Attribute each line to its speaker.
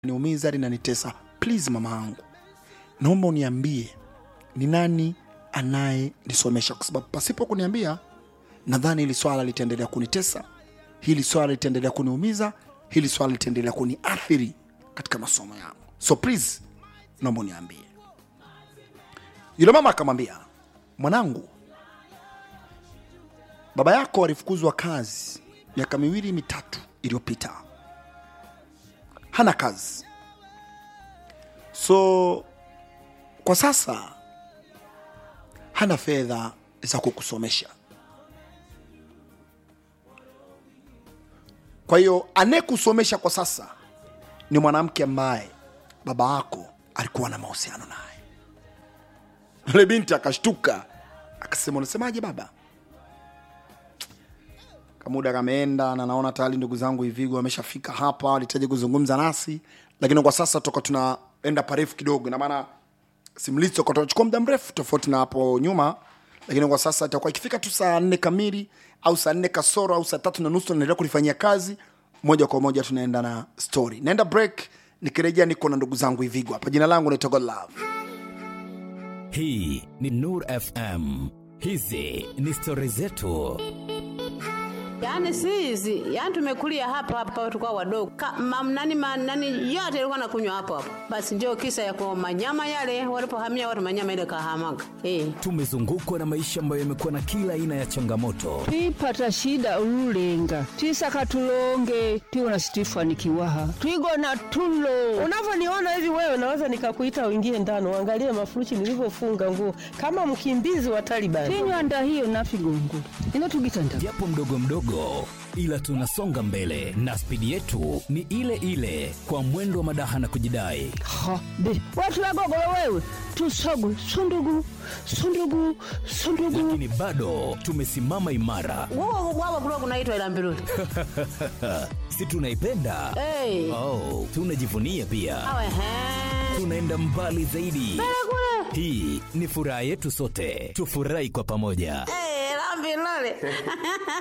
Speaker 1: niumiza linanitesa please mama yangu naomba uniambie ni nani anayenisomesha kwa sababu pasipo kuniambia nadhani hili swala litaendelea kunitesa hili swala litaendelea kuniumiza hili swala litaendelea kuniathiri katika masomo yangu so please naomba uniambie yule mama akamwambia mwanangu baba yako alifukuzwa kazi miaka miwili mitatu iliyopita hana kazi so kwa sasa hana fedha za kukusomesha kwa hiyo anayekusomesha kwa sasa ni mwanamke ambaye baba yako alikuwa na mahusiano naye yule binti akashtuka akasema unasemaje baba kamuda kameenda na naona tayari ndugu zangu hivigo wameshafika hapa walihitaji kuzungumza nasi lakini kwa sasa toka tunaenda parefu kidogo na maana simulizi toka tunachukua muda mrefu tofauti na hapo nyuma lakini kwa sasa itakuwa ikifika tu saa nne kamili au saa nne kasoro au saa tatu na nusu tunaendelea kulifanyia kazi moja kwa moja tunaenda na story naenda break nikirejea niko na ndugu zangu hivigo hapa jina langu naitwa God love
Speaker 2: hii ni nur fm hizi ni stori zetu
Speaker 3: Yaani si hizi, yaani tumekulia hapa hapa tulikuwa wadogo. Ka, mam, nani, ma, nani yote ilikuwa nakunywa hapo hapo. Basi ndio kisa ya kwa manyama yale walipohamia watu manyama ile kahamaga. Eh.
Speaker 2: tumezungukwa na maisha ambayo yamekuwa na kila aina ya changamoto
Speaker 4: twipata shida ululenga twisaka tulonge tiwona situifanikiwaha twigona tulo
Speaker 5: unavyoniona hivi wewe naweza nikakuita uingie ndani uangalie mafuruchi nilivyofunga nguo kama mkimbizi wa Taliban.
Speaker 4: tinywanda hiyo nafigongo ino tugitanda
Speaker 2: japo mdogo mdogo ila tunasonga mbele na spidi yetu ni ile ile kwa mwendo wa madaha na kujidai
Speaker 4: ha be watu wagogolo wewe tusogwe sundugu sundugu sundugu
Speaker 2: lakini bado tumesimama imara
Speaker 3: Wao wao kulikuwa kunaitwa ila mbiruli.
Speaker 2: si tunaipenda
Speaker 3: Eh.
Speaker 2: oh, tunajivunia pia
Speaker 3: Awe he.
Speaker 2: tunaenda mbali zaidi hii ni furaha yetu sote tufurahi kwa pamoja
Speaker 3: Eh, la mbiruli.